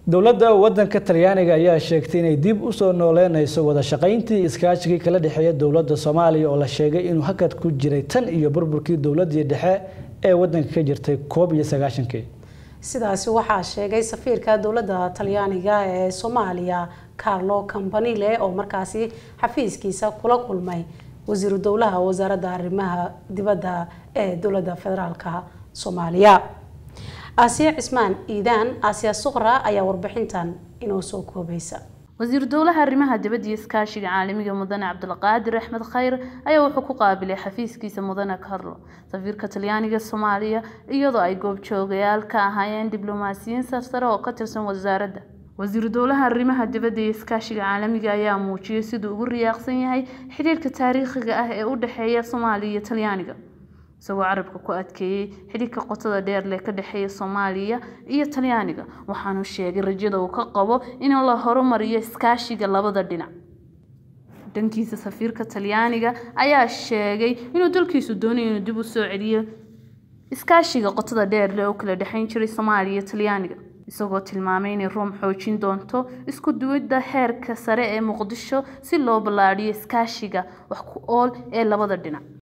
dowladda wadanka talyaaniga ayaa sheegtay inay dib usoo nooleyneyso wada shaqayntii iskaashigii kala dhexeeya dowladda soomaaliya oo la sheegay inuu hakad ku jiray tan iyo burburkii dowladii dhexe ee wadanka ka jirtay koob iyo sagaashankii sidaasi waxaa sheegay safiirka dowladda talyaaniga ee soomaaliya carlo campanile oo markaasi xafiiskiisa kula kulmay wasiiru dowlaha wasaaradda arrimaha dibadda ee dowladda federaalka soomaaliya aasiya cismaan iidaan aasiya suqra ayaa warbixintan inoo soo koobaysa wasiiru dowlaha arrimaha dibadda iyo iskaashiga caalamiga mudane cabdulqaadir axmed khayr ayaa wuxuu ku qaabilay xafiiskiisa mudane carlo safiirka talyaaniga soomaaliya iyadoo ay goobjoogayaal ka ahaayeen diblomaasiyiin sarsare oo ka tirsan wasaaradda wasiiru dowlaha arrimaha dibadda iyo iskaashiga caalamiga ayaa muujiyay siduu ugu riyaaqsan yahay xidhiirka taariikhiga ah ee u dhexeeya soomaaliya iyo talyaaniga isagoo carabka ku adkeeyey xidhiirka qotada dheer leh ka dhexeeya soomaaliya iyo talyaaniga waxaanu sheegay rajada uu ka qabo in la horumariyo iskaashiga labada dhinac dhankiisa safiirka talyaaniga ayaa sheegay inuu dalkiisu doonayo inuu dib u soo celiyo iskaashiga qotada dheer leh oo kala dhexayn jiray soomaaliya iyo talyaaniga isagoo tilmaamay inay room xoojin doonto isku duwidda heerka sare ee muqdisho si loo ballaadhiyo iskaashiga wax ku ool ee labada dhinac